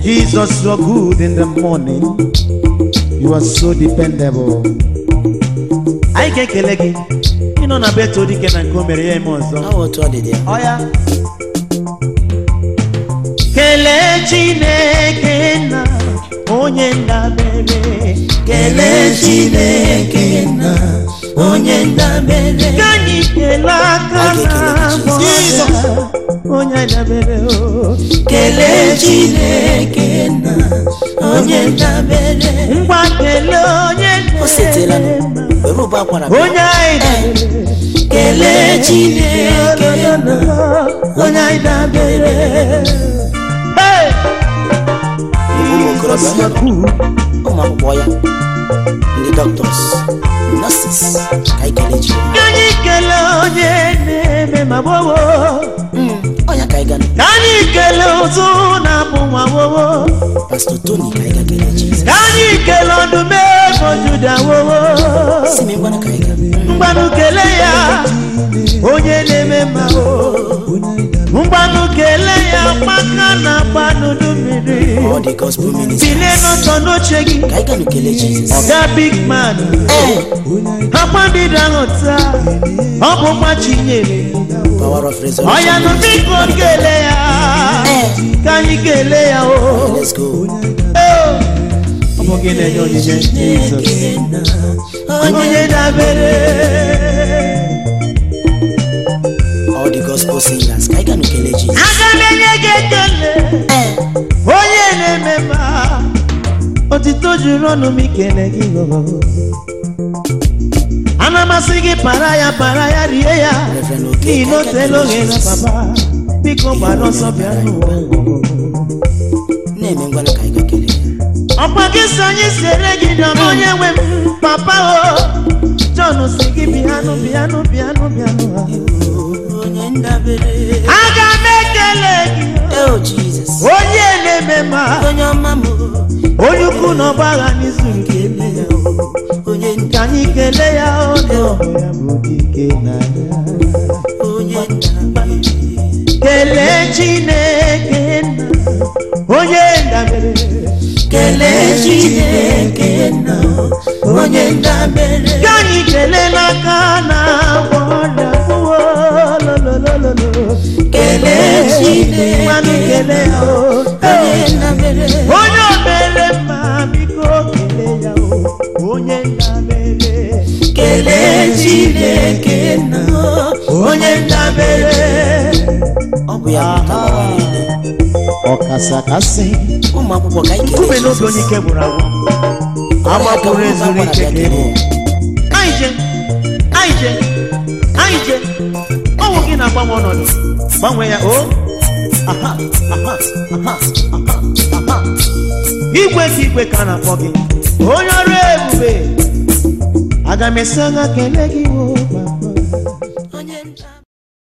Jesus, you are good in the morning. You are so dependable. Anyị ga-ekele gị ịnọ na beto dike na nke o mere ya eme ọzọ. Ọ otu ọ dị dị ya. Ọ ya. Kelee Chineke na onye ndabere. Kelee Chineke na onye ndabere. Ka anyị kelee aka Anyị ga-ekele na gị, Jesus. onye ndabere o. Kelee Chineke na onye ndabere. Ngwa kelee onye O setela ndabere. nụ. Were ụbọ akwara bịa. onye anyị dabere Kelee Chineke na onye anyị dabere Hey! ụmụ okorobịa Jesus, you are good. ụmụ akwụkwọ ya ndị doctors nurses ka anyị kelee Jehova. ka anyị kelee onye na-eme ma gbowo Mm, ọ ya ka anyị ga ka anyị kelee ụzụ na-abụ nwa gbowo Pastor Tony ka anyị ga kelee Jizọs. ka anyị kelee ọdụm ego juda wowo Si m ngwana ka anyị ga. mgbanụ kelee ya onye na-eme ma o mgbanụ kelee ya maka na gbanụdụ mmiri All the gospel ministers bilie n'ọtọ n'oche gị ka anyị ga nụ kelee Jizọs. ọga big man Ee, akpadida ghọta ọ bụ nwa chinyere power of resurrection. ọya nụ biko kelee ya ka anyị kelee ya o Let's go. ọ bụ gị na-enye onyinye Jizọs onye dabere All the gospel singers ka anyị ga nụ kelee Jizọs. aga m enye gị ekele Ee, onye na-eme ma otito juru ọnụ m ikele gị o. ana masị gị para ya para ya rie ya Reverend Oke, n'ihi na o ka anyị ga teela kelee oge na Jizọs. papa biko gbara ọsọ bịa n'ụwa Na-eme ngwana ka anyị ga kelee ya. ọkwa gị si anyị sere gị dọrọ onye nwe m papa o John si gị bịanụ bịanụ bịanụ bịanụ Onye ndabere. aga m ekele gị Oh, Jesus. onye na-eme ma Onye ọma m. onye ukwu na ọgbagha n'izu nke eme ya Onye ka anyị kelee ya onye ọbụ ya bụ dike n'anya onye ndabere. kelee Chineke nna onye ndabere Kelee Chineke na onye ndabere. ka anyị kelee n'aka na agwọ ọrịa ụwa lololololo Kelee Chineke mmanụ kelee ya o onye ndabere. onye o mere mma biko kelee ya o onye ndabere Kelee Chineke na onye ndabere ọ bụ ya bụ tabawa niile. ọkasakasị ụmụ akwụkwọ ka anyị nkume kelee n'oge onye ike gwụrụ agwụ agbapụrụ ezuru ike ka ịbụ anyị je anyị je anyị je ọnwụ gị na-agbanwe ọnọdụ gbanwee ya o aha aha aha aha aha igwe ka igwe ka a na-akpọ gị onye ọrụ ebube aga m esi anya kelee gị o papa